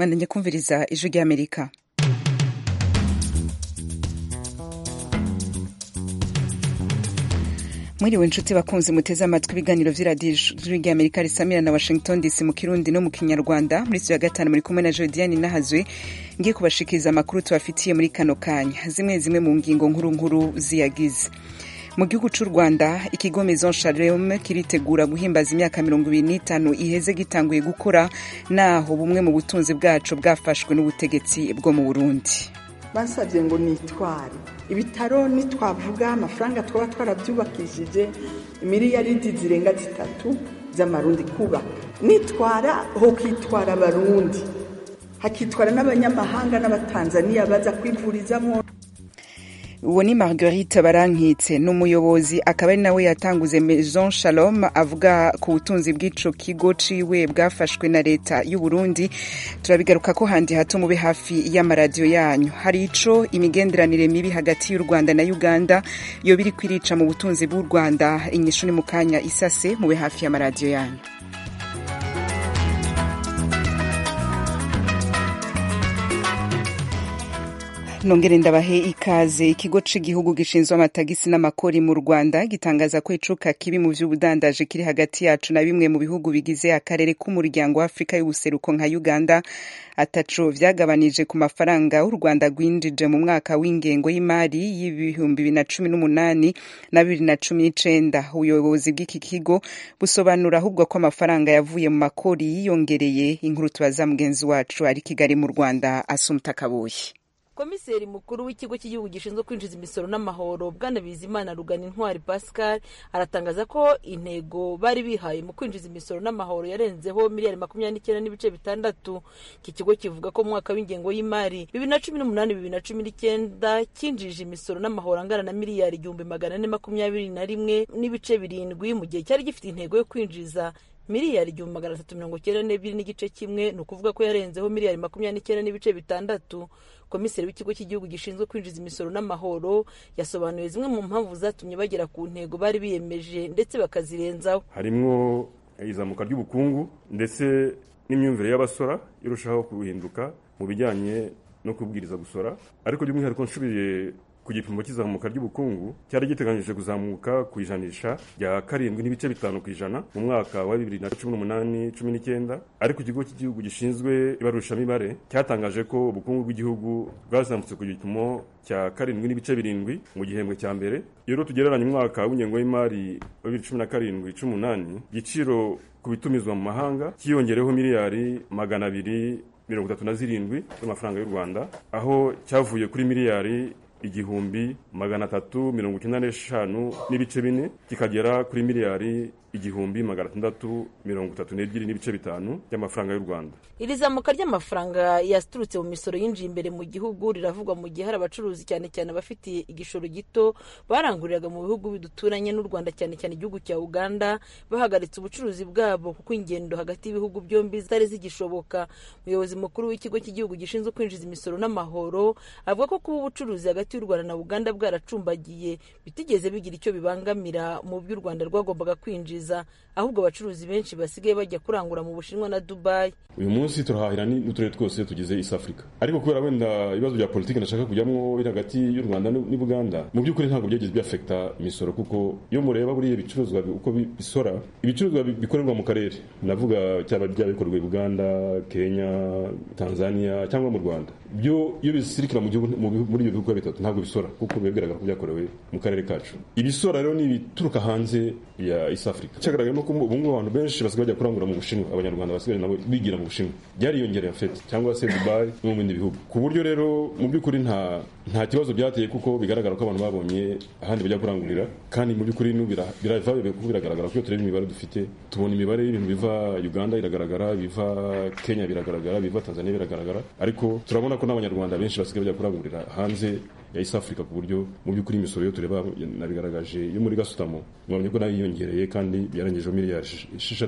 mwandanye kumviriza ijwi ry'amerika mwiriwe inshuti bakunzi muteze amatwi ibiganiro vy'iradiyo ijwi ry'amerika risamira na washington dc mu kirundi no mu kinyarwanda muri studio ya gatanu muri kumwe na jodiane nahazwe ngiye kubashikiriza amakuru tubafitiye muri kano kanya zimwe zimwe mu ngingo nkuru nkuru ziyagize mu gihugu c'u rwanda ikigo maison shalom kiritegura guhimbaza imyaka mirongo ibiri n'itanu iheze gitanguye gukora naho bumwe mu butunzi bwaco bwafashwe n'ubutegetsi bwo mu burundi basabye ngo nitware ibitaro nitwavuga amafaranga twaba twarabyubakishije miliyaridi zirenga zitatu z'amarundi kubaka nitwara ho kwitwara abarundi hakitwara n'abanyamahanga n'abatanzaniya baza kwivurizamo uwo ni marguerite barankitse ni umuyobozi akaba ari nawe yatanguze maison shalom avuga ku butunzi bw'ico kigo ciwe bwafashwe na leta y'u Burundi turabigaruka ko handi hato mube hafi y'amaradiyo yanyu hari ico imigenderanire mibi hagati y'u Rwanda na Uganda yo biri kwirica mu butunzi bw'u Rwanda inyishu ni mu kanya isase mube hafi y'amaradiyo yanyu nongere ndabahe ikaze ikigo c'igihugu gishinzwe amatagisi n'amakori mu rwanda gitangaza ko icuka kibi mu vy'ubudandaji kiri hagati yacu na bimwe mu bihugu bigize akarere k'umuryango wa afurika y'ubuseruko nka uganda ataco vyagabanije ku mafaranga u rwanda rwinjije mu mwaka w'ingengo y'imari y'ibihumbi bibiri na cumi n'umunani na bibiri na cumi n'icenda ubuyobozi bw'iki kigo busobanura ahubwo ko amafaranga yavuye mu makori yiyongereye inkuru tubaza mugenzi wacu ari kigali mu rwanda asumta kabuye komiseri mukuru w'ikigo cy'igihugu gishinzwe kwinjiza imisoro n'amahoro bwana bizimana rugana intwari pascal aratangaza ko intego bari bihaye mu kwinjiza imisoro n'amahoro yarenzeho miliyari makumyabiri n'icyenda n'ibice bitandatu iki kigo kivuga ko mu mwaka w'ingengo y'imari bibiri na cumi n'umunani bibiri na cumi n'icyenda cyinjije imisoro n'amahoro angana na miliyari igihumbi magana ane makumyabiri na rimwe n'ibice birindwi mu gihe cyari gifite intego yo kwinjiza miliyari igihumbi magana atatu mirongo icyenda n'ebyiri n'igice kimwe ni ukuvuga ko yarenzeho miliyari makumyabiri n'icyenda n'ibice bitandatu komiseri w'ikigo cy'igihugu gishinzwe kwinjiza imisoro n'amahoro yasobanuye zimwe mu mpamvu zatumye bagera ku ntego bari biyemeje ndetse bakazirenzaho harimwo izamuka ry'ubukungu ndetse n'imyumvire y'abasora irushaho guhinduka mu bijyanye no kubwiriza gusora ariko by'umwihariko nshubiye ku gipimo cy'izamuka ry'ubukungu cyari giteganyije kuzamuka ku ijanisha rya karindwi n'ibice bitanu ku ijana mu mwaka wa bibiri na cumi n'umunani cumi n'icyenda ariko ikigo cy'igihugu gishinzwe ibarurishamibare cyatangaje ko ubukungu bw'igihugu bwazamutse ku gipimo cya karindwi n'ibice birindwi mu gihembwe cya mbere iyo rero tugereranya umwaka w'ingengo y'imari wa bibiri cumi na karindwi cumi n'umunani igiciro ku bitumizwa mu mahanga cyiyongereho miliyari magana abiri mirongo itatu na zirindwi z'amafaranga y'u rwanda aho cyavuye kuri miliyari igihumbi magana atatu mirongo icyenda n'eshanu n'ibice bine kikagera kuri miliyari igihumbi magana atandatu mirongo itatu n'ebyiri n'ibice bitanu by'amafaranga y'u rwanda iri zamuka ry'amafaranga yaturutse mu misoro yinjiye imbere mu gihugu riravugwa mu gihe hari abacuruzi cyane cyane abafitiye igishoro gito baranguriraga mu bihugu biduturanye n'u rwanda cyane cyane igihugu cya uganda bahagaritse ubucuruzi bwabo kuko ingendo hagati y'ibihugu byombi zitari zigishoboka umuyobozi mukuru w'ikigo cy'igihugu gishinzwe kwinjiza imisoro n'amahoro avuga ko kuba ubucuruzi hagati y'u rwanda na uganda bwaracumbagiye bitigeze bigira icyo bibangamira mu byo u rwanda rwagombaga kwinjiza ahubwo abacuruzi benshi basigaye bajya kurangura mu bushinwa na dubayi uyu munsi turahahira n'uturere twose tugize east africa ariko kubera wenda ibibazo bya politiki nashaka kujyamo biri hagati y'u rwanda n'ubuganda mu by'ukuri ntabwo byageze byafekita imisoro kuko iyo mureba buriya ibicuruzwa uko bisora ibicuruzwa bikorerwa mu karere navuga cyaba byabikorwa i buganda kenya tanzania cyangwa mu rwanda byo iyo bisirikira mu gihugu muri ibyo bihugu bitatu ntabwo bisora kuko biba bigaragara ko byakorewe mu karere kacu ibisora rero ni ibituruka hanze ya east africa cyagaragaye no ko ubu ngubu abantu benshi basigaye bajya kurangura mu bushinwa abanyarwanda basigaye nabo bigira mu bushinwa byariyongereye afete cyangwa se dubai no mu bindi bihugu ku buryo rero mu by'ukuri nta nta kibazo byateye kuko bigaragara ko abantu babonye ahandi bajya kurangurira kandi mu by'ukuri birava kuko biragaragara ko iyo tureba imibare dufite tubona imibare y'ibintu biva uganda iragaragara biva kenya biragaragara biva tanzania biragaragara ariko turabona ko n'abanyarwanda benshi basigaye bajya kurangurira hanze ya East Africa ku buryo mu by'ukuri imisoro yo tureba nabigaragaje yo muri gasutamo mwabonye ko nayo yiyongereye kandi yarengejeho miliyari esheshatu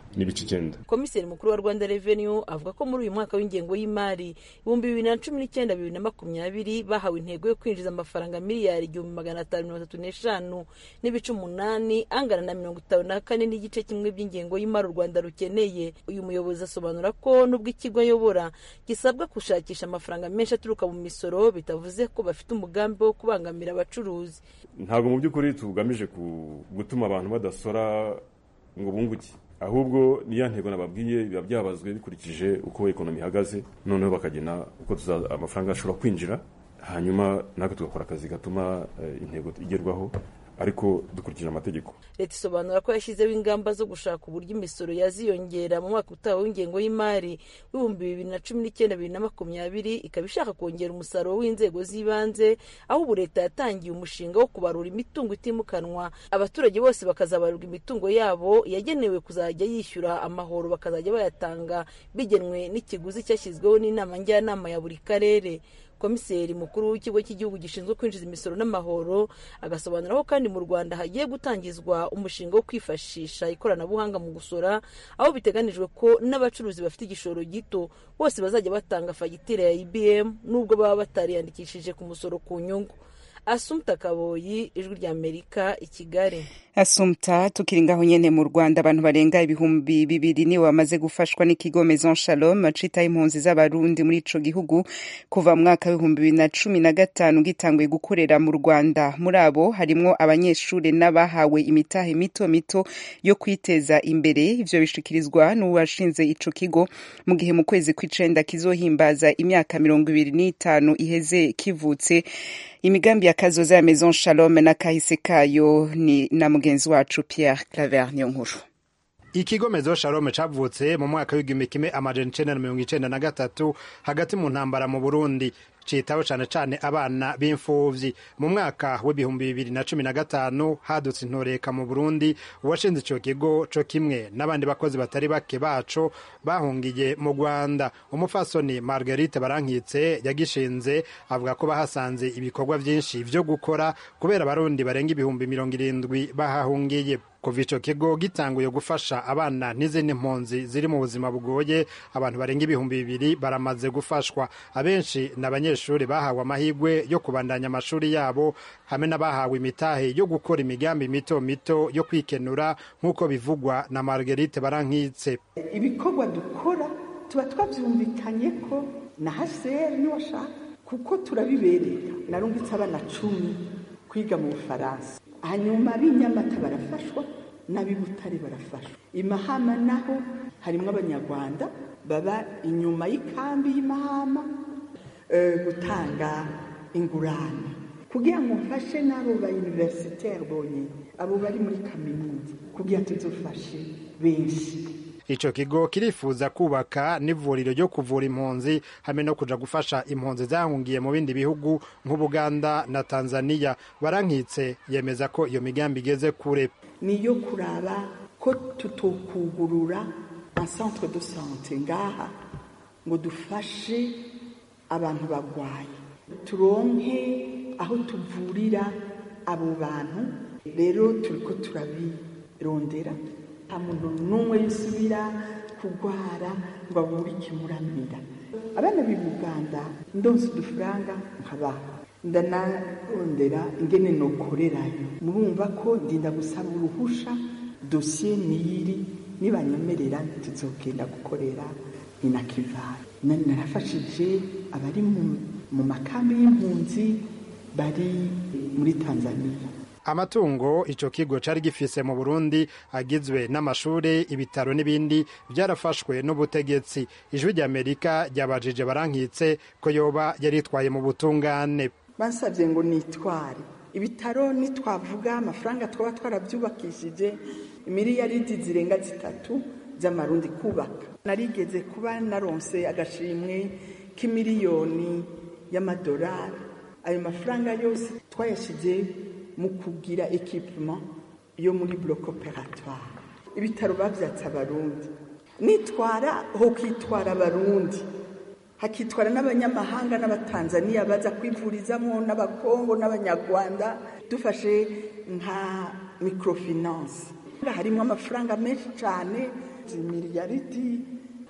n'ibice icyenda komiseri mukuru wa rwanda revenue avuga ko muri uyu mwaka w'ingengo y'imari ibihumbi bibiri na cumi n'icyenda bibiri na makumyabiri bahawe intego yo kwinjiza amafaranga miliyari igihumbi magana atanu mirongo itatu n'eshanu n'ibice umunani angana na mirongo itanu na kane n'igice kimwe by'ingengo y'imari u rwanda rukeneye uyu muyobozi asobanura ko nubwo ikigo ayobora gisabwa gushakisha amafaranga menshi aturuka mu misoro bitavuze ko bafite umugambi wo kubangamira abacuruzi ntabwo mu by'ukuri tugamije gutuma abantu badasora ngo bunguke ahubwo niya ntego nababwiye biba byabazwe bikurikije uko ekonomi ihagaze noneho bakagena uko amafaranga ashobora kwinjira hanyuma natwe tugakora akazi gatuma intego igerwaho ariko dukurikije amategeko leta isobanura ko yashyizeho ingamba zo gushaka uburyo imisoro yaziyongera mu mwaka utaha w'ingengo y'imari w'ibihumbi bibiri na cumi n'icyenda bibiri na makumyabiri ikaba ishaka kongera umusaruro w'inzego z'ibanze aho ubu leta yatangiye umushinga wo kubarura imitungo itimukanwa abaturage bose bakazabarurwa imitungo yabo yagenewe kuzajya yishyura amahoro bakazajya bayatanga bigenwe n'ikiguzi cyashyizweho n'inama njyanama ya buri karere komiseri mukuru w'ikigo cy'igihugu gishinzwe kwinjiza imisoro n'amahoro agasobanura ko kandi mu rwanda hagiye gutangizwa umushinga wo kwifashisha ikoranabuhanga mu gusora aho biteganijwe ko n'abacuruzi bafite igishoro gito bose bazajya batanga fagitire ya ibm nubwo baba batariyandikishije ku musoro ku nyungu asumta kaboyi ijwi ry'amerika i kigali asumta tukiri ngaho nyene mu rwanda abantu barenga ibihumbi bibiri nibo bamaze gufashwa n'ikigo maison shalom citaho impunzi z'abarundi muri ico gihugu kuva mu mwaka w'ibihumbi bibiri na cumi na gatanu gitanguye gukorera mu rwanda muri abo harimwo abanyeshuri n'abahawe imitahe mito mito yo kwiteza imbere ivyo bishikirizwa n'uwashinze ico kigo mu gihe mu kwezi kw'icenda kizohimbaza imyaka mirongo ibiri n'itanu iheze kivutse imigambi ya kazoza ya maison shalom na kahise kayo ni na mugenzi wacu pierre claver niyo nkuru ikigo mezo shalom cavutse mu mwaka w'igihumbi kimwe amajana icenda na mirongo icenda na gatatu hagati mu ntambara mu burundi citaho cane cane abana b'imfuvyi mu mwaka w'ibihumbi bibiri na cumi na gatanu hadutse intoreka mu burundi uwashinze ico kigo co kimwe n'abandi bakozi batari bake baco bahungiye mu rwanda umupfasoni margarite barankitse yagishinze avuga ko bahasanze ibikorwa vyinshi vyo gukora kubera abarundi barenga ibihumbi mirongo irindwi bahahungiye kuva ico kigo gitanguye gufasha abana n'izindi mpunzi ziri mu buzima bugoye abantu barenga ibihumbi bibiri baramaze gufashwa abenshi ni abanyeshuri bahawe amahirwe yo kubandanya amashuri yabo hamwe n'abahawe imitahe yo gukora imigambi mito mito yo kwikenura nk'uko bivugwa na margarite barankitse ibikorwa dukora tuba twabyumvikanye ko na haseri niwashaka kuko turabiberera narungitse abana cumi kwiga mu bufaransa hanyuma b'inyamata barafashwa n'ab'ibutare barafashwa imahama naho harimo abanyarwanda baba inyuma y'ikambi y'imahama gutanga ingurane kugira ngo mfashe n'abo ba universitaire bonyine abo bari muri kaminuza kugira tuzufashe benshi ico kigo kirifuza kubaka n'ivuriro ryo kuvura impunzi hamwe no kuja gufasha impunzi zahungiye mu bindi bihugu nk'ubuganda na tanzania barankitse yemeza ko iyo migambi igeze kure niyo kuraba ko tutokugurura un centre de sante ngaha ngo dufashe abantu bagwaye turonke aho tuvurira abo bantu rero turiko turabirondera nta muntu n'umwe yisubira kurwara ngo abure ikimuramira abana b'i buganda ndonse udufaranga nkabaha ndanarondera ingene nokorerayo murumva ko ndinda gusaba uruhusha dosiye niyiri nibanyemerera tuzogenda gukorera inakivara narafashije abari mu makambi y'impunzi bari muri tanzania amatungo ico kigo cari gifise mu burundi agizwe n'amashure ibitaro n'ibindi vyarafashwe n'ubutegetsi ijwi ry'amerika ryabajije barankitse ko yoba yaritwaye mu butungane bansabye ngo nitware ibitaro nitwavuga amafaranga twaba twarabyubakishije miliyaridi zirenga zitatu z'amarundi kubaka narigeze kuba naronse agashimwe k'imiliyoni y'amadolari ayo mafaranga yose twayashyize mu kugira ekipuma yo muri bloc operatoire ibitaro bavyatse abarundi nitwara ho kwitwara abarundi hakitwara n'abanyamahanga n'abatanzaniya baza kwivurizamo n'abakongo n'abanyarwanda dufashe nka microfinance harimo amafaranga menshi cyane miliyaridi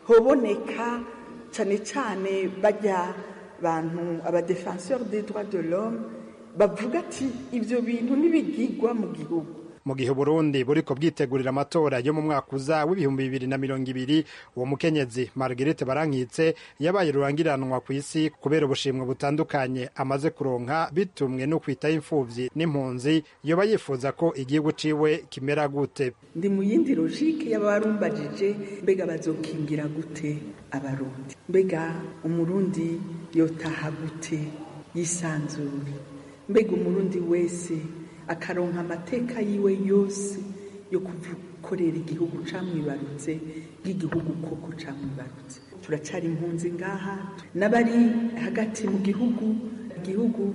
hoboneka cyane cyane bajya bantu abadefenseur des droits de l'homme bavuga ati ibyo bintu ntibigigwa mu gihugu mu gihe Burundi buriko bwitegurira amatora yo mu mwaka uza w'ibihumbi bibiri na mirongo ibiri uwo mukenyezi Marguerite Barankitse yabaye rurangiranwa ku isi kubera ubushimwe butandukanye amaze kuronka bitumwe no kwitaho imfuvyi n'impunzi yoba yifuza ko igihugu ciwe kimera gute ndi mu yindi logike y'abarumbajije mbega bazokingira gute abarundi mbega umurundi yotaha gute yisanzure mbega umurundi wese akaronka amateka yiwe yose yo gukorera igihugu camwibarutse bw'igihugu koko camwibarutse turacari impunzi ngaha n'abari hagati mu gihugu igihugu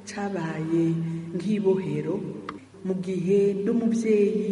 cabaye nk'ibohero mu gihe n'umubyeyi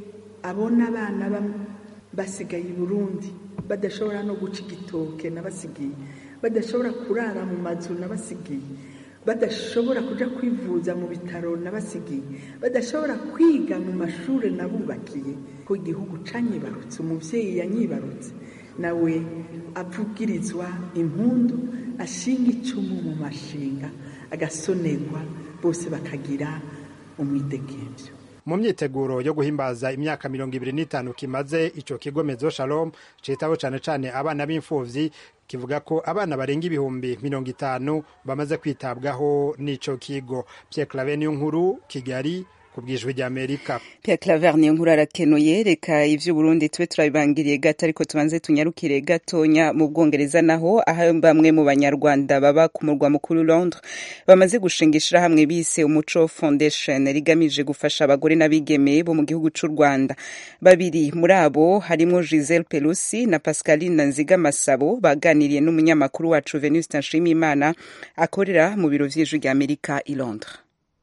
abona abana basigaye i burundi badashobora no guca igitoke n'abasigiye badashobora kurara mu mazu n'abasigiye badashobora kuja kwivuza mu bitaro n'abasigiye badashobora kwiga mu mashuri nabubakiye ko igihugu canyibarutse umuvyeyi yanyibarutse nawe avugirizwa impundu ashinga icumu mu mashinga agasonerwa bose bakagira umwidegemvyo mu myiteguro yo guhimbaza imyaka mirongo ibiri n'itanu kimaze ico kigo mezo shalom citaho cane cane abana b'imfuvyi kivuga ko abana barenga ibihumbi mirongo itanu bamaze kwitabwaho n'ico kigo Pierre Claver niyo nkuru Kigali ku bwijwi rya Amerika Pierre Claver niyo nkuru arakenuye reka ivyo Burundi tube turabibangiriye gato ariko tubanze tunyarukire gatonya mu Bwongereza naho aho bamwe mu banyarwanda baba ku murwa mukuru Londres bamaze gushinga ishirahamwe bise Umuco Foundation rigamije gufasha abagore n'abigeme bo mu gihugu c'u Rwanda babiri muri abo harimo Giselle Pelusi na Pascaline Nziga Masabo baganiriye n'umunyamakuru wacu Venuste Nshimiyimana akorera mu biro vy'ijwi rya Amerika i Londres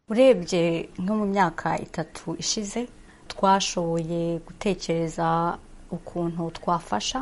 urebye nko mu myaka itatu ishize twashoboye gutekereza ukuntu twafasha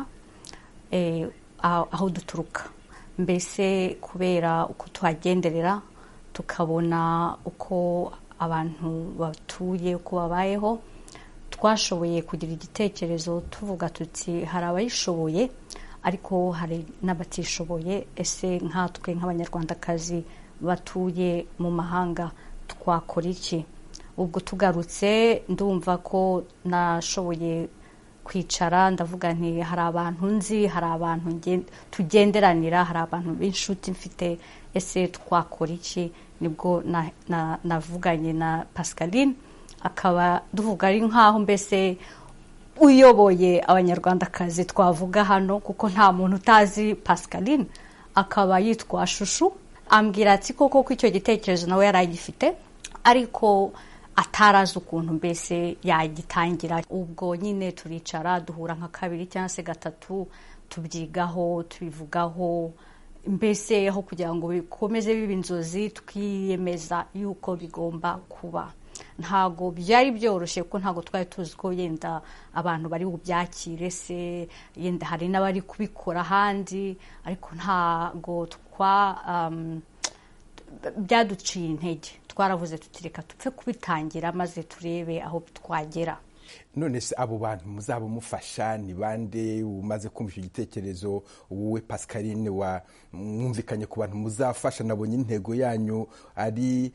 aho duturuka mbese kubera uko tuhagenderera tukabona uko abantu batuye uko babayeho twashoboye kugira igitekerezo tuvuga tuti hari abayishoboye ariko hari n'abatishoboye ese nkatwe nk'abanyarwandakazi batuye mu mahanga twakora iki ubwo tugarutse ndumva ko nashoboye kwicara ndavuga nti hari abantu nzi hari abantu tugenderanira hari abantu b'inshuti mfite ese twakora iki nibwo navuganye na pascaline akaba duvuga ari nk'aho mbese uyoboye abanyarwandakazi twavuga hano kuko nta muntu utazi pascaline akaba yitwa shushu ambwira ati koko ko icyo gitekerezo nawe yari agifite ariko atarazi ukuntu mbese yagitangira ubwo nyine turicara duhura nka kabiri cyangwa se gatatu tubyigaho tubivugaho mbese aho kugira ngo bikomeze biba inzozi twiyemeza yuko bigomba kuba ntabwo byari byoroshye kuko ntabwo twari tuzi ko yenda abantu bari bubyakire se yenda hari n'abari kubikora ahandi ariko ntabwo twa byaduciye intege twaravuze tutireka tupfe kubitangira maze turebe aho twagera none se abo bantu muzaba mufasha ni bande umaze kumva icyo gitekerezo wowe pascaline wa mwumvikanye ku bantu muzafasha nabonye intego yanyu ari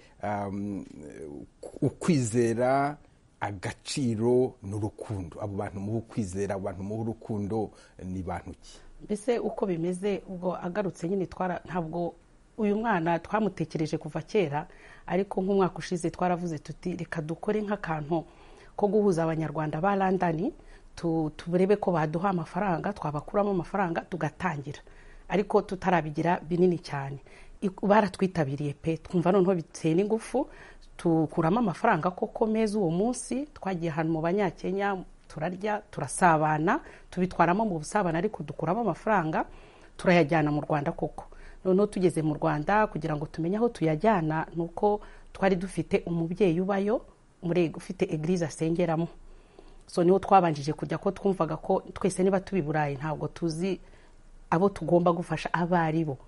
ukwizera agaciro n'urukundo abo bantu muha ukwizera abo bantu muha urukundo ni bantu ki mbese uko bimeze ubwo agarutse nyine twara ntabwo uyu mwana twamutekereje kuva kera ariko nk'umwaka ushize twaravuze tuti reka dukore nk'akantu ko guhuza abanyarwanda ba landani turebe ko baduha amafaranga twabakuramo amafaranga tugatangira ariko tutarabigira binini cyane baratwitabiriye pe twumva noneho biteye n'ingufu tukuramo amafaranga koko meza uwo munsi twagiye ahantu mu banyakenya turarya turasabana tubitwaramo mu busabane ariko dukuramo amafaranga turayajyana mu rwanda koko noneho tugeze mu rwanda kugira ngo tumenye aho tuyajyana ni uko twari dufite umubyeyi ubayo ufite egirize asengeramo so niho twabanjije kujya ko twumvaga ko twese niba tubi burayi ntabwo tuzi abo tugomba gufasha abo ari bo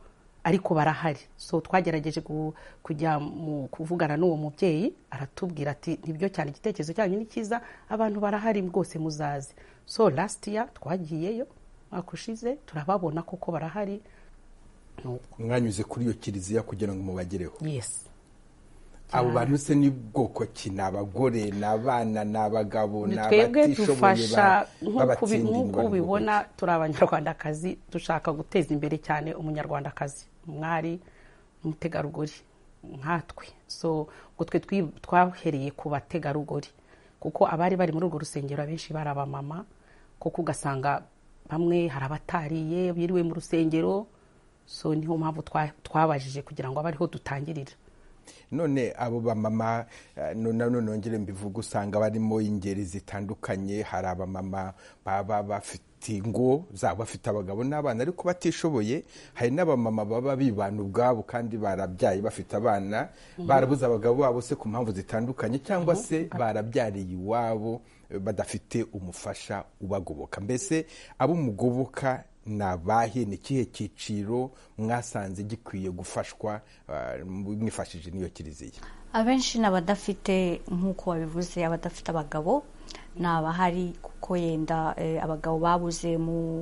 ariko barahari so twagerageje kujya mu kuvugana n'uwo mubyeyi aratubwira ati nibyo cyane igitekerezo cyanyu ni cyiza abantu barahari rwose muzaze so last year twagiyeyo mwaka ushize turababona koko barahari mwanyuze kuri iyo kiliziya kugira ngo mubagereho yes abo bantu se ni bwoko ki ni abagore ni abana ni abagabo ni twebwe dufasha b'abatindi nk'uko ubibona turi abanyarwandakazi dushaka guteza imbere cyane umunyarwandakazi umwari umutegarugori nkatwe so ngo twe twahereye ku bategarugori kuko abari bari muri urwo rusengero abenshi bari abamama kuko ugasanga bamwe hari abatariye biriwe mu rusengero so niyo mpamvu twabajije kugira ngo abe ariho dutangirira none abo bamama none nongere mbivuga usanga barimo ingeri zitandukanye hari abamama baba bafite ingo zabo bafite abagabo n'abana ariko batishoboye hari n'abamama baba bibana ubwabo kandi barabyaye bafite abana barabuze abagabo babo se ku mpamvu zitandukanye cyangwa se barabyariye iwabo badafite umufasha ubagoboka mbese abo mugoboka ni abahe ni ikihe cyiciro mwasanze gikwiye gufashwa mwifashishije n'iyo kiliziya abenshi ni abadafite nk'uko wabivuze abadafite abagabo ni abahari kuko yenda abagabo babuze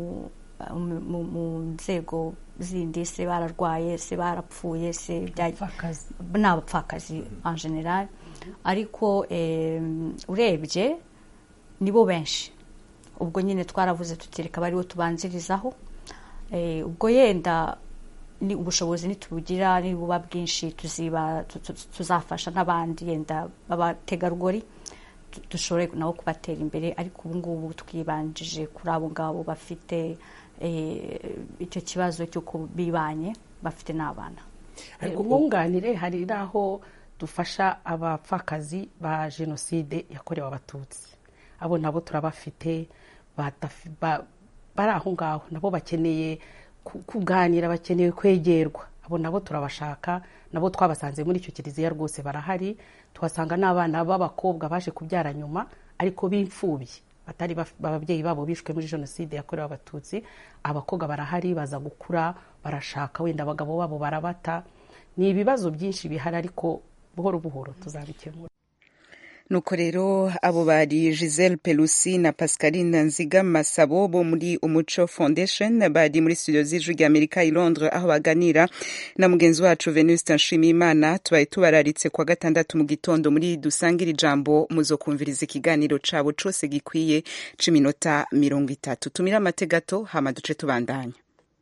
mu nzego zindi se bararwaye se barapfuye se ni abapfakazi en general ariko urebye nibo benshi ubwo nyine twaravuze tutereka bariwo tubanzirizaho ubwo yenda ni ubushobozi nitubugira nibuba bwinshi tuzafasha n'abandi yenda b'abategarugori dushobore nabo kubatera imbere ariko ubu ngubu twibanjije kuri abo ngabo bafite icyo kibazo cy'uko bibanye bafite n'abana umwunganire hari n'aho dufasha abapfakazi ba jenoside yakorewe abatutsi abo nabo turabafite bari aho ngaho nabo bakeneye kuganira bakeneye kwegerwa abo nabo turabashaka nabo twabasanze muri icyo kiliziya rwose barahari tuhasanga n'abana b'abakobwa baje kubyara nyuma ariko b'imfubyi batari ababyeyi babo bishwe muri jenoside yakorewe abatutsi abakobwa barahari baza gukura barashaka wenda abagabo babo barabata ni ibibazo byinshi bihari ariko buhoro buhoro tuzabikemura nuko rero abo bari giselle pelusi na pascaline nziga masabo bo muri umuco foundation bari muri studio z'ijwi rya amerika i londres aho baganira na mugenzi wacu venuste nshimiyimana tubaye tubararitse kwa gatandatu mu gitondo muri dusangire ijambo muzokumviriza ikiganiro cabo cose gikwiye c'iminota mirongo itatu tumire amate gato hama duce tubandanya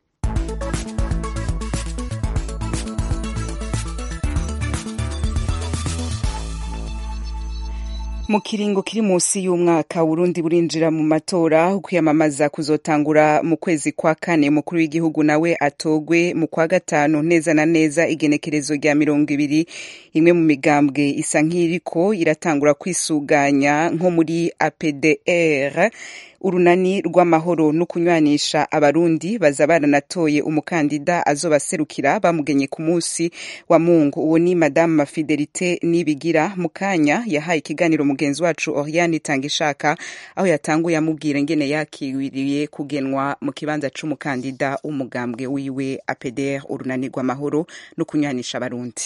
mu kiringo kiri munsi y'umwaka Burundi burinjira mu matora kwiyamamaza kuzotangura mu kwezi kwa kane umukuru w'igihugu nawe atogwe mu kwa gatanu neza na neza igenekerezo rya mirongo ibiri imwe mu migambwe isa nk'iriko iratangura kwisuganya nko muri APDR urunani rw'amahoro no kunywanisha abarundi baza baranatoye umukandida azobaserukira bamugenye ku munsi wa mungu uwo ni madamu fidelite nibigira mukanya yahaye ikiganiro mugenzi wacu oriane itangishaka aho yatanguye amubwira ingene yakiriye kugenwa mu kibanza c'umukandida w'umugambwe wiwe apdr urunani rw'amahoro no kunywanisha abarundi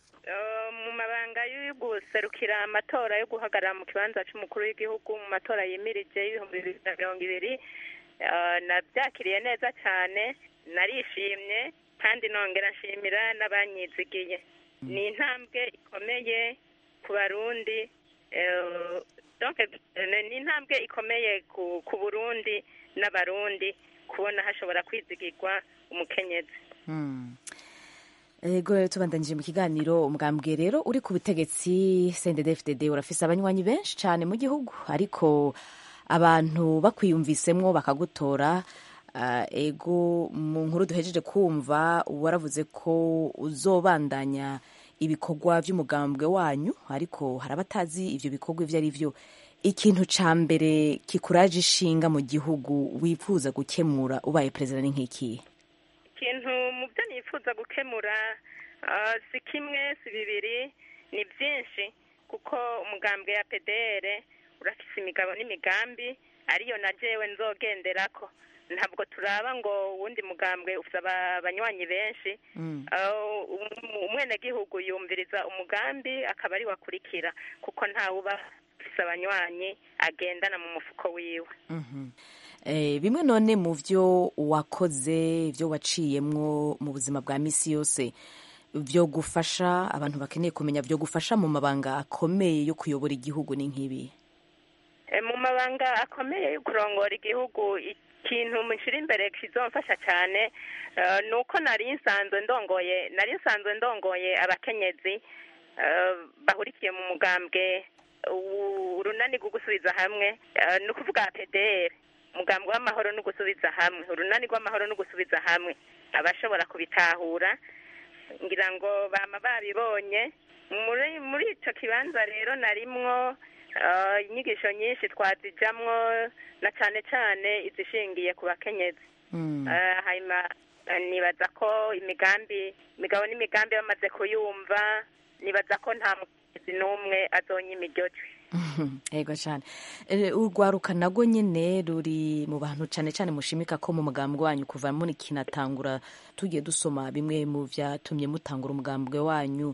guserukira amatora yo guhagarara mu kibanza cy'umukuru w'igihugu mu matora yimirije y'ibihumbi bibiri na mirongo ibiri nabyakiriye neza cyane narishimye kandi nongera nshimira n'abanyizigiye ni intambwe ikomeye ku barundi ni intambwe ikomeye ku burundi n'abarundi kubona hashobora kwizigirwa umukenyezi ego tubandanyije mu kiganiro umugambwe rero uri ku butegetsi CNDD-FDD urafise abanywanyi benshi cyane mu gihugu ariko abantu bakwiyumvisemwo bakagutora uh, ego mu nkuru duhejeje kumva waravuze ko uzobandanya ibikorwa by'umugambwe wanyu ariko hari abatazi ivyo bikorwa ivyo ari vyo ikintu ca mbere kikuraje ishinga mu gihugu wifuza gukemura ubaye perezida ni nk'ikihe ikintu mu byo nifuza gukemura si kimwe si bibiri ni byinshi kuko umugambwe ya pdr urafise imigabo n'imigambi ariyo na jewe nzogenderako ntabwo turaba ngo uwundi mugambwe ufite abanywanyi benshi umwenegihugu yumviriza umugambi akaba ari wakurikira kuko ntawuba ufite abanywanyi agendana mu mufuko wiwe bimwe none mu byo wakoze ibyo waciyemwo mu buzima bwa minsi yose byo gufasha abantu bakeneye kumenya byo gufasha mu mabanga akomeye yo kuyobora igihugu ni nk'ibi mu mabanga akomeye yo kurongora igihugu ikintu mushyira imbere kizomfasha cyane ni uko nari nsanzwe ndongoye nari nsanzwe ndongoye abakenyezi bahurikiye mu mugambwe urunani rwo gusubiza hamwe ni ukuvuga pederi umugambwe w'amahoro no gusubiza hamwe urunani rw'amahoro no gusubiza hamwe abashobora kubitahura ngira ngo bama babibonye muri muri icyo kibanza rero narimwo inyigisho nyinshi twazijamwo na cyane cyane izishingiye ku bakenyezi hanyuma nibaza ko imigambi imigabo n'imigambi bamaze kuyumva nibaza ko nta mukenyezi n'umwe azonya imiryojwe yego cyane urwaruka nabwo nyine ruri mu bantu cyane cyane mushimika ko mu mugambwe wanyu kuva muri kinatangura tugiye dusoma bimwe mu byatumye mutangura umugambwe wanyu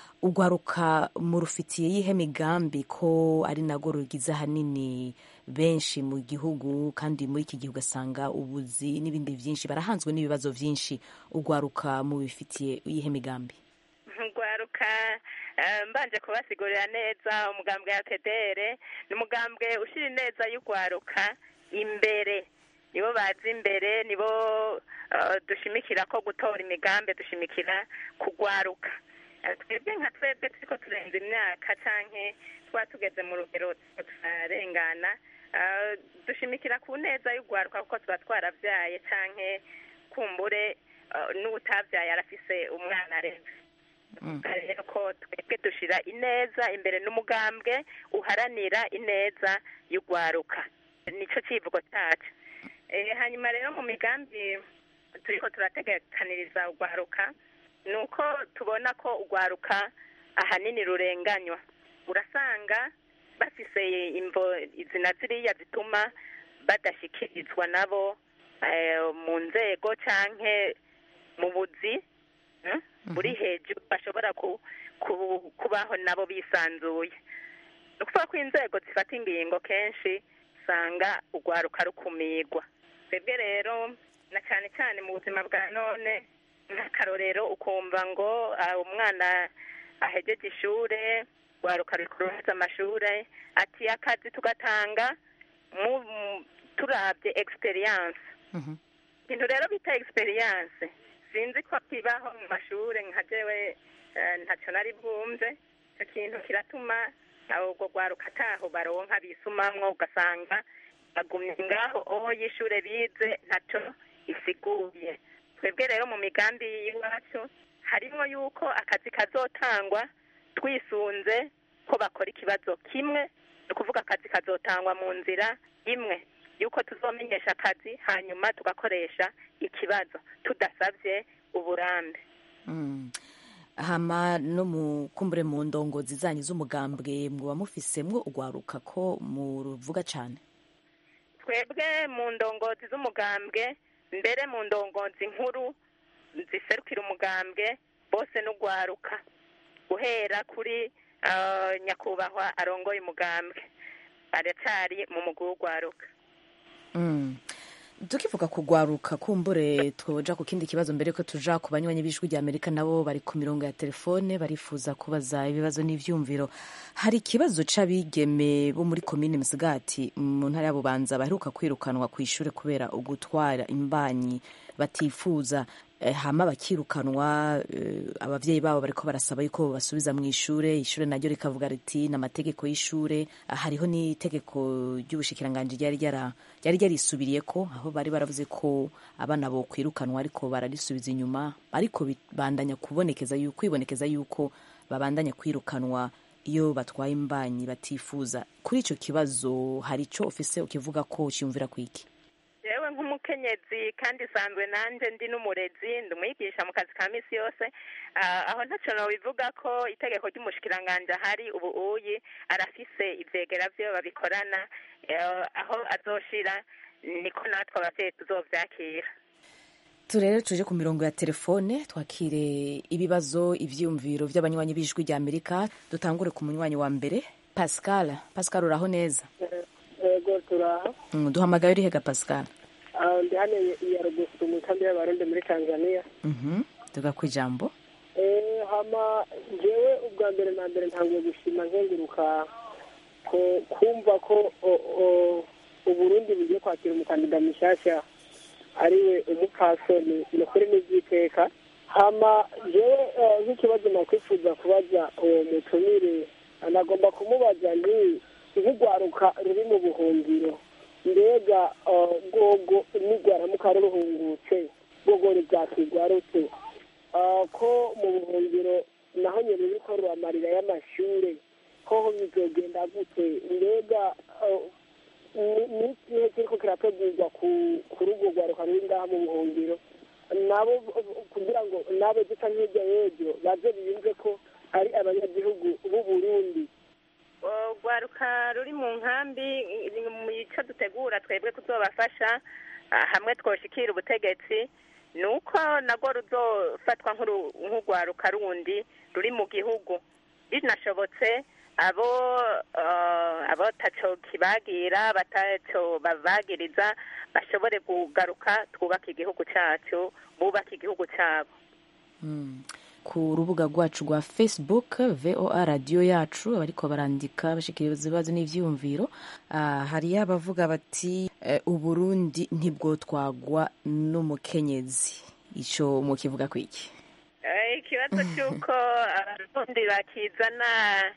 urwaruka murufitiye yihe migambi ko ari nabwo rugize ahanini benshi mu gihugu kandi muri iki gihe ugasanga ubuzi n'ibindi byinshi barahanzwe n'ibibazo byinshi urwaruka mubifitiye yihe migambi urwaruka mbanje kubasigurira neza umugambwe ya pedere ni umugambwe ushyira neza y'urwaruka imbere nibo bazi imbere nibo dushimikira ko gutora imigambi dushimikira kugwaruka twebwe nka twebwe turiko turenza imyaka canke tuba tugeze mu rugero turarengana dushimikira ku neza y'urwaruka kuko tuba twaravyaye canke kumbure n'uwutavyaye arafise umwana arenze rero ko twebwe dushira ineza imbere n'umugambwe uharanira ineza y'urwaruka nico civugo cacu hanyuma rero mu migambi turiko turategekaniriza urwaruka ni uko tubona ko urwaruka ahanini rurenganywa urasanga bafise imvo izina ziriya zituma badashyikirizwa nabo mu nzego canke mu buzi buri hejuru bashobora kubaho nabo bisanzuye ni ukuvuga ko inzego zifata ingingo kenshi usanga urwaruka rukumirwa twebwe rero na cyane cyane mu buzima bwa none nk'akarorero ukumva ngo umwana ahegeje ishure rwaruka rukuruza amashure ati akazi tugatanga turabye experience ibintu rero bita experience sinzi ko kibaho mu mashure nka jewe ntacyo nari bwumve icyo kintu kiratuma ubwo rwaruka ataho baronka bisumamwo ugasanga bagumye ngaho aho y'ishure bize ntacyo isiguye twebwe rero mu migambi y'iwacu harimo yuko akazi kazotangwa twisunze ko bakora ikibazo kimwe ni ukuvuga akazi kazotangwa mu nzira imwe yuko tuzomenyesha akazi hanyuma tugakoresha ikibazo tudasabye uburambe hama no mu kumbure mu ndongozi zanyu z'umugambwe muba mufisemwo urwaruka ko muruvuga cyane twebwe mu ndongozi z'umugambwe mbere mu ndongozi nkuru ziserukira umugambwe bose n'urwaruka guhera kuri nyakubahwa arongoye umugambwe aracyari mu mugwi w'urwaruka tukivuga kugwaruka kumbure twoja ku kindi kibazo mbere ko tuja ku banywanyi b'ijwi rya amerika nabo bari ku mirongo ya telefone barifuza kubaza ibibazo n'ivyumviro hari ikibazo c'abigeme bo muri komine musigati mu ntara ya bubanza baheruka kwirukanwa ku ishure kubera ugutwara imbanyi batifuza hama bakirukanwa abavyeyi babo bariko barasaba yuko basubiza mu ishure ishure naryo rikavuga riti n'amategeko y'ishure hariho n'itegeko ry'ubushikiranganji ryari ryari ryarisubiriye ko aho bari baravuze ko abana bo kwirukanwa ariko bararisubiza inyuma ariko bandanya kubonekeza yuko kwibonekeza yuko babandanya kwirukanwa iyo batwaye imbanyi batifuza kuri ico kibazo hari ico ufise ukivuga ko cyumvira kwiki yewe nk'umukenyezi kandi isanzwe nanjye ndi n'umurezi ndi umwigisha mu kazi ka minsi yose aho ntacyo bivuga ko itegeko ry'umushikiranganji ahari ubu uyi arafise ibyegera byo babikorana aho azoshira niko natwe abavyeyi tuzovyakira turere tuje ku mirongo ya telefone twakire ibibazo ivyiyumviro vy'abanywanyi b'ijwi rya amerika dutangure ku munywanyi wa mbere pascal pascal uraho neza yego turaha Mm, duhamagaye uri hega pascal Ah, ndi hano iya rugusu mu nkambi y'abarundi muri tanzania Mhm, tuga ku ijambo Eh, hama jewe ubwa mbere na mbere ntanguye gushima nkenguruka ko kumva ko o- o- uburundi bugiye kwakira umukandida mushasha ariwe umupfasoni ni ukuri n'ivyiteka hama jewe eh, nk'ikibazo nakwifuza kubaza uwo mutumire anagomba kumubaza nti nk'urwaruka ruri mu buhungiro mbega eh, rwogo nigwaramuka ruruhungutse rwogo ruvyakigwarutse Ah, ko mu buhungiro naho nyene ruriko ruramarira y'amashure ko bizogenda gute mbega ah, ni- ni ikihe kiriko kirategurwa ku ku rugo rwaruka ruri ngaha mu buhungiro nabo kugira ngo nabo dusa nk'irya y'ejo baze biyumve ko ari abanyagihugu b'u Burundi urwaruka ruri mu nkambi mu ico dutegura twebwe kuzobafasha ah, hamwe twoshikira ubutegetsi ni uko nagwo ruzofatwa nk'uru- nk'urwaruka rundi ruri mu gihugu binashobotse abo eh, abo taco kibagira bataco babagiriza bashobore kugaruka twubaka igihugu cacu bubaka igihugu cabo Mm. ku rubuga rwacu rwa facebook voa radiyo yacu abariko barandika bashikiriza ibibazo n'ivyiyumviro Ah, hariyo abavuga bati eh, uburundi ntibwotwagwa n'umukenyezi ico mukivuga kwiki Eh, ikibazo cy'uko abarundi bakizana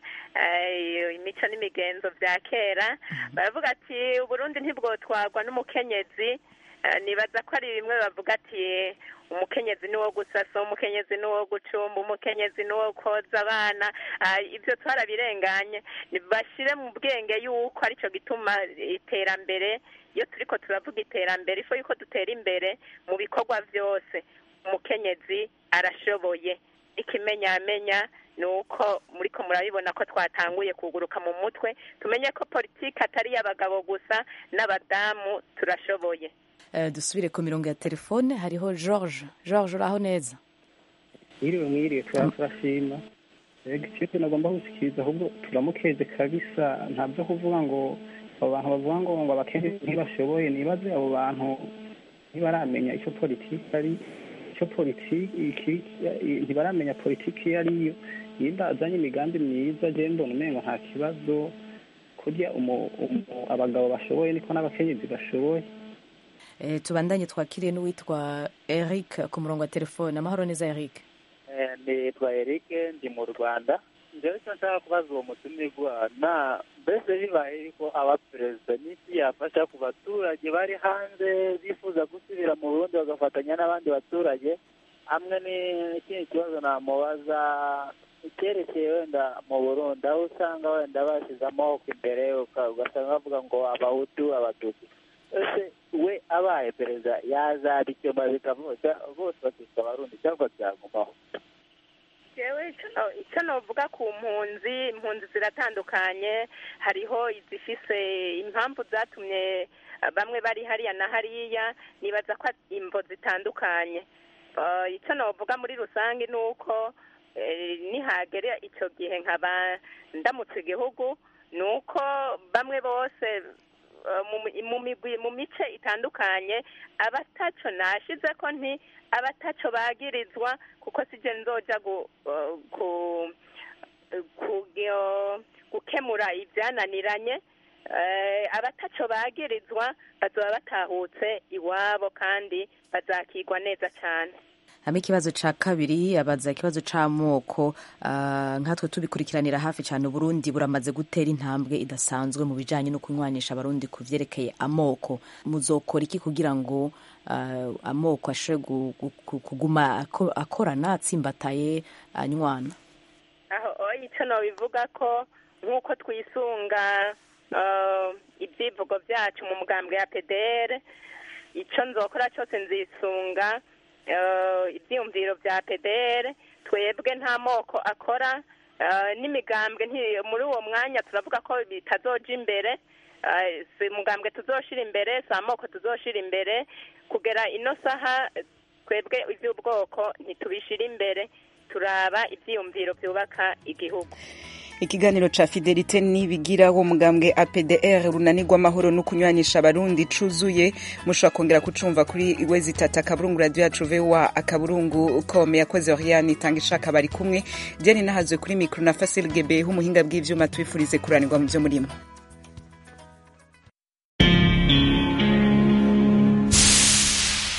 eh, imico n'imigenzo vya kera baravuga ati uburundi ntibwotwagwa n'umukenyezi Eh, nibaza ko ari bimwe bavuga ati umukenyezi ni wo gusasa umukenyezi ni wo gucumba umukenyezi ni wo koza abana Ah, ivyo twarabirenganye Ni- bashire mu bwenge yuko arico gituma iterambere iyo turiko turavuga iterambere ifo yuko dutera imbere mu bikorwa vyose umukenyezi arashoboye ikimenyamenya ni uko muriko murabibona ko twatanguye kuguruka mu mutwe tumenye ko politiki atari iy'abagabo gusa n'abadamu turashoboye Eh, dusubire ku mirongo ya telefone hariho george george uraho neza mwiriwe mwiriwe tura- turashima rega icyo tunagomba gushyikiriza ahubwo turamukeze kabisa ntabyo kuvuga ngo abo bantu bavuga ngo ngo abakenyezi ntibashoboye nibaze abo bantu ntibaramenya icyo politiki ari icyo politiki ntibaramenya politiki iyo ariyo nimba azanye imigambi myiza je mbona umengo nta kibazo kurya umu- umu- abagabo bashoboye niko n'abakenyezi bashoboye Eh, tubandanye twakiriye n'uwitwa eric ku murongo wa telefone amahoro neza eric Eh, nitwa Eric ndi mu Rwanda njyewe icyo nshaka kubaza uwo mutumirwa na mbese bibaye yuko aba perezida n'iki yafasha ku baturage bari hanze bifuza gusubira mu Burundi bagafatanya n'abandi baturage hamwe n'ikindi kibazo namubaza icyerekeye wenda mu Burundi aho usanga wenda bashyize amaboko imbere uka- ugasanga bavuga ngo abahutu abatutsi ese we abaye perezida yazabikemura bikavuga bose bakitwa abarundi cyangwa byagumaho jewe ico no- ico novuga ku mpunzi impunzi ziratandukanye hariho izifise impamvu zatumye eh, bamwe bari hariya na hariya nibaza ko ari imvo zitandukanye Eh, ico novuga muri rusange ni uko eh, nihagera ico gihe nkaba ndamutse igihugu ni uko bamwe bose eh, mu mi- mu migwi mu mice itandukanye abataco nashize ko nti abataco bagirizwa kuko sije nzoja gu, eh, ku, ku, gyo- gukemura ibyananiranye eh, abataco bagirizwa bazoba batahutse iwabo kandi bazakigwa neza cyane hamwe ikibazo ca kabiri abaza ikibazo c'amoko ah, nkatwe tubikurikiranira hafi cyane uburundi buramaze gutera intambwe idasanzwe mu bijanye no kunywanisha abarundi ku vyerekeye amoko muzokora iki kugira ngo ah, amoko ashobore gu- gu- gu- kuguma ako- akorana atsimbataye anywana aho oya icyo nobivuga ko nk'uko twisunga eh, ibyivugo byacu mu mugambwe ya pdr icyo nzokora cyose nzisunga eh, ibyiyumviro bya pdr twebwe nta moko akora eh, n'imigambwe nti- muri uwo mwanya turavuga ko bitazoja imbere eh, si umugambwe tuzoshira imbere si amoko tuzoshira imbere kugera ino saha eh, twebwe iby'ubwoko ntitubishira imbere turaba ibyiyumviro byubaka igihugu ikiganiro ca fidelite nibigira wo mugambwe apdr runanirwa amahoro no kunywanisha abarundi cuzuye mushobora kongera kucumva kuri wezi tata akaburungu radio yacu voa akaburungu com yakoze oriane itanga ishaka bari kumwe diane nahazwe kuri mikro na fasil gebe h'umuhinga bw'ivyuma tubifurize kuranirwa mu vyo murimo